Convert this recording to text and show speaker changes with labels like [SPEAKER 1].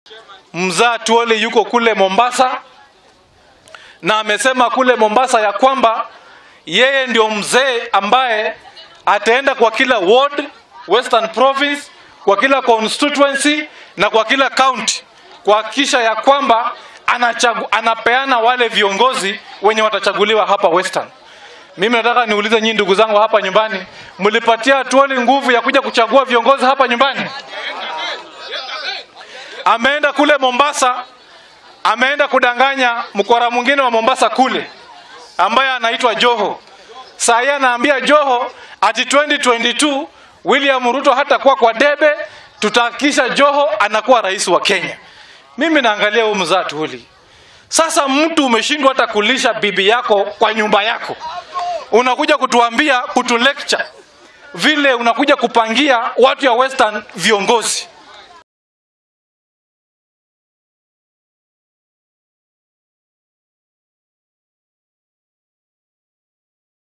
[SPEAKER 1] mzaa Tuole yuko kule Mombasa na amesema kule Mombasa ya kwamba yeye ndio mzee ambaye ataenda kwa kila ward Western Province, kwa kila constituency na kwa kila county kuhakikisha ya kwamba anachagu, anapeana wale viongozi wenye watachaguliwa hapa Western. Mimi nataka niulize nyinyi ndugu zangu hapa nyumbani, mlipatia Tuoli nguvu ya kuja kuchagua viongozi hapa nyumbani? Ameenda kule Mombasa, ameenda kudanganya mkora mwingine wa Mombasa kule ambaye anaitwa Joho. Saa hii anaambia Joho ati 2022 William Ruto hatakuwa kwa debe, tutahakikisha Joho anakuwa rais wa Kenya. Mimi naangalia huyu mzaa Tuoli. Sasa mtu umeshindwa hata kulisha bibi yako kwa nyumba yako, unakuja kutuambia kutu lecture vile unakuja kupangia watu ya Western viongozi.